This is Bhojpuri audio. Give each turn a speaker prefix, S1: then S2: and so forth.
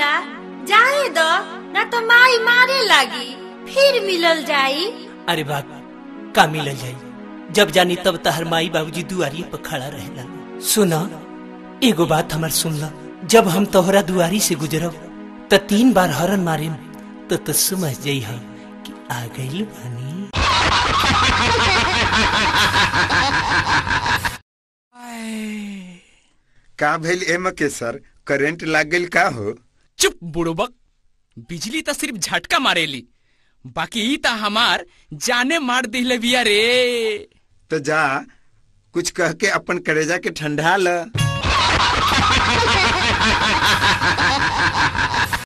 S1: रहिला जाए दो ना तो माई मारे लागी फिर मिलल जाई
S2: अरे बाप का मिलल जाई जब जानी तब तहर माई बाबूजी दुआरी पर खड़ा रहेला सुना एगो बात हमर सुनला जब हम तोहरा दुआरी से गुजरब त तीन बार हरन मारे तो तो समझ जाई हम कि आ गइल बानी
S3: का भइल एम के सर करंट लाग गइल का हो
S4: चुप बुड़बक बिजली त सिर्फ झटका मारेली बाकी ई त हमार जाने मार दिले बिया रे
S3: तो जा कुछ कह के अपन करेजा के ठंडा ल